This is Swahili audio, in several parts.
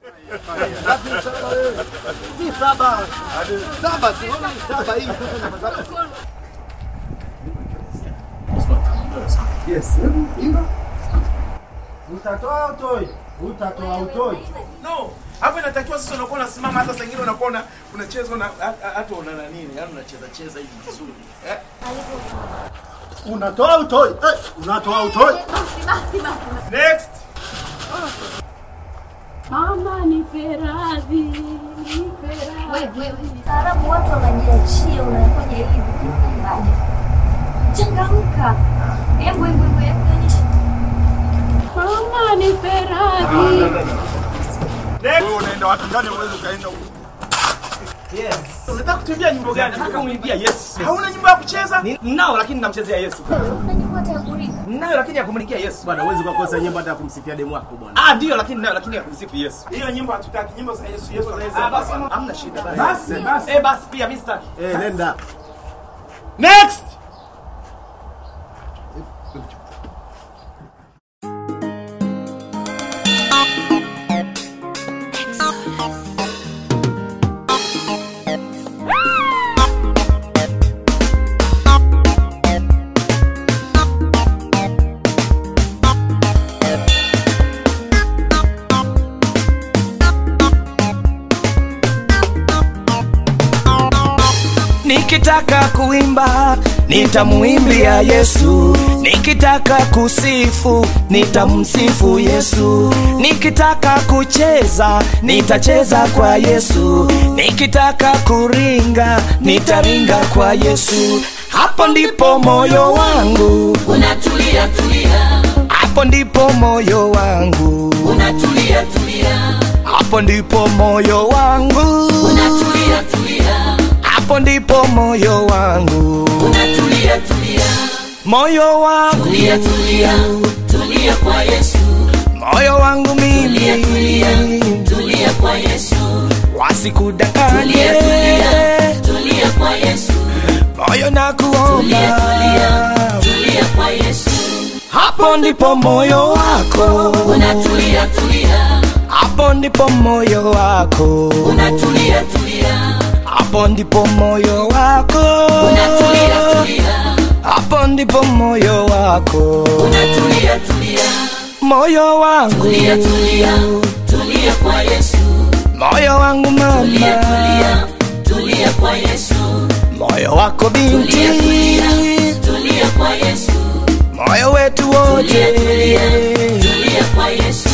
Ni saba. Saba, tunaona ni saba hii sasa na saba. Yes. Imba. Utatoa utoi. Utatoa utoi. No, hapo inatakiwa sasa unakuwa unasimama hata saa ingine unakuwa una- unacheza una ha- hata una na nini, yaani unacheza cheza hivi vizuri. Eh? Unatoa utoi. Eh, unatoa utoi. Basi, basi, basi. Next. Mama nipe radhi, nipe radhi. Wewe, wewe. Taarabu watu wanajiachia, unafanya hivi. Baje. Changamka. Hebu, hebu, hebu, hebu, onyesha. Mama nipe radhi. Wewe unaenda wapi ndani unaweza ukaenda huko. Yes. Unataka kutuimbia nyimbo gani? Nataka kumwimbia Yesu. Hauna nyimbo ya kucheza? Ni- Ninao lakini namchezea Yesu. Una nyimbo hata ya kuringa. Ninayo lakini ya kumlikia Yesu. Bwana, huwezi kukosa nyimbo hata ya kumsifia demu wako bwana. Ah, ndio lakini ninayo lakini ya kumsifu Yesu. Hiyo nyimbo hatutaki, nyimbo za Yesu, Yesu anaweza. Ah, basi hamna shida basi. Basi, basi. Eh, basi pia mimi sitaki. Eh, nenda. Next. Nikitaka kuimba nitamuimbia Yesu, nikitaka kusifu nitamsifu Yesu, nikitaka kucheza nitacheza kwa Yesu, nikitaka kuringa nitaringa kwa Yesu. Hapo ndipo moyo wangu Unatulia tulia, hapo ndipo moyo wangu unatulia tulia, hapo ndipo moyo wangu unatulia tulia, hapo ndipo moyo wangu unatulia tulia, moyo wangu tulia tulia, tulia kwa Yesu, moyo wangu mimi tulia tulia, tulia kwa Yesu, wasikudanganye tulia tulia, tulia kwa Yesu, moyo na kuomba tulia tulia, tulia kwa Yesu, hapo ndipo moyo wako unatulia tulia, hapo ndipo moyo wako unatulia tulia, hapo ndipo moyo wako unatulia tulia, hapo ndipo moyo wako unatulia tulia, moyo wangu tulia tulia, tulia kwa Yesu. moyo wangu mama Tulia, tulia, tulia kwa Yesu. moyo wako binti Tulia, tulia, tulia kwa Yesu. moyo wetu wote Tulia, tulia, tulia kwa Yesu.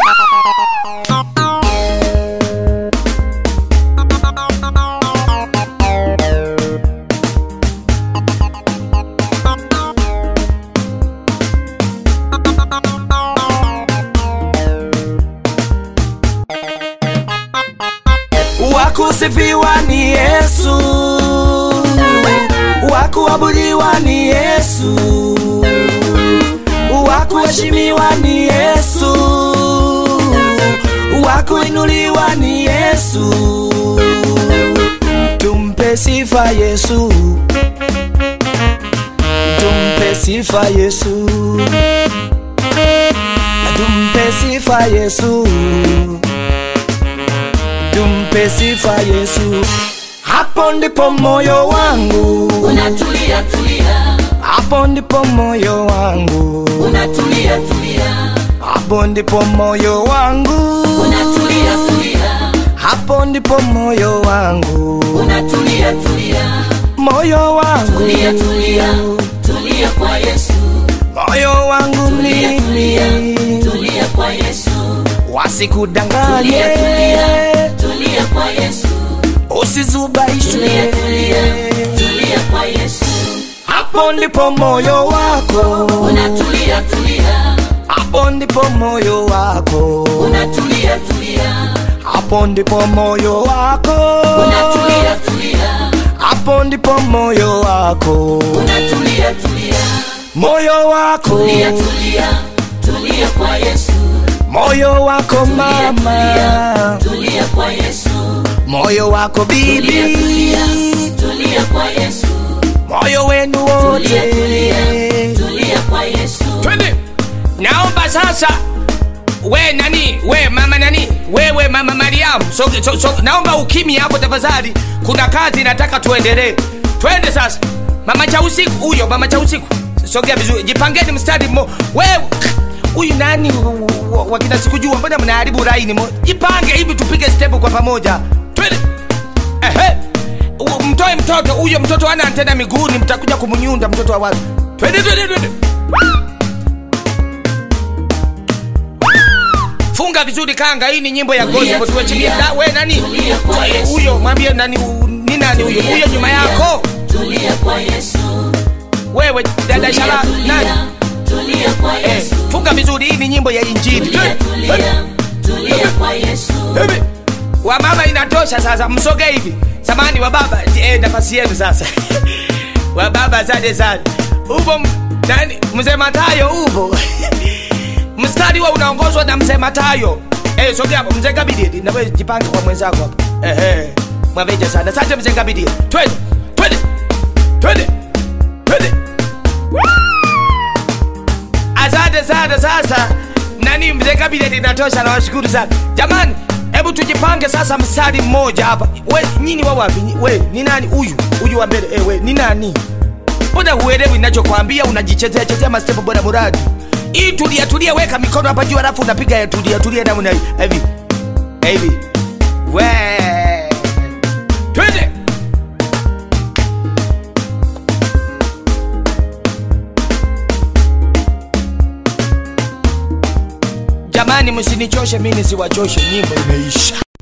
wakusifiwa ni Yesu, wakuabudiwa ni Yesu, wakuheshimiwa ni Yesu, wakuinuliwa ni Yesu. Tumpe sifa Yesu, tumpe sifa Yesu, tumpe sifa Yesu tumpe sifa Yesu. Hapo ndipo moyo wangu, Unatulia, tulia, hapo ndipo moyo wangu, unatulia, tulia, hapo ndipo moyo wangu, unatulia, tulia, hapo ndipo moyo wangu, unatulia, tulia, moyo wangu, tulia, tulia, tulia kwa Yesu. moyo wangu Tulia, tulia, mimi, tulia kwa Yesu. wasikudanganye, Tulia, tulia, tulia kwa Yesu. usizubaishwe. Tulia, tulia, tulia kwa Yesu. Hapo ndipo moyo wako, Unatulia, tulia, hapo ndipo moyo wako, unatulia, tulia, hapo ndipo moyo wako, unatulia, tulia, hapo ndipo moyo wako, unatulia, tulia, moyo wako, tulia, tulia, tulia kwa Yesu. moyo wako Tulia, mama, tulia kwa Yesu. moyo wako Tulia, bibi, tulia, tulia kwa Yesu. moyo wenu Tulia, wote. tulia, tulia kwa Yesu. Twende, naomba sasa we nani we mama nani wewe mama mariamu so, so, so, naomba ukimi hapo tafadhali kuna kazi nataka tuendelee twende sasa mama cha usiku huyo mama cha usiku sogea vizuri jipangeni mstari mmo wewe huyu nani wa- wa- wakina sikujua mbona mnaharibu laini mo jipange hivi tupige step kwa pamoja twende ehe U- mtoe mtoto huyo mtoto ana antena miguuni mtakuja kumnyunda mtoto wa watu twende twende twende funga vizuri kanga hii ni nyimbo ya gospel tuwe chini da we nani Tulia kwa Yesu. huyo mwambie nani u- ni nani huyo huyo nyuma yako tulia kwa Yesu wewe dada tulia shala nani tulia tulia kwa eh, Yesu funga vizuri hii ni nyimbo ya injili tulia tulia tulia kwa Yesu Hivi. wa mama inatosha sasa msoge hivi samani wa baba eh, nafasi yenu sasa wa baba asante sana upo m- nani mzee matayo upo mstari wa unaongozwa na mzee matayo eh, sogea hapo mzee kabidi nawe jipange kwa mwenzako hapo ehe mwaveja sana asante mzee kabidi twende twende twende twende asante sana sasa nani mzee kabineti inatosha nawashukuru sana jamani hebu tujipange sasa mstari mmoja hapa we nyini wa wapi Nyi- we ni nani huyu huyu wa mbele eh, we ni nani mbona huelewi ninachokwambia unajichezea chezea mastepo bora muradi hii tulia tulia weka mikono hapa juu alafu unapiga ya tulia tulia namna hii hivi hivi we twende jamani msinichoshe mimi nisiwachoshe nyimbo imeisha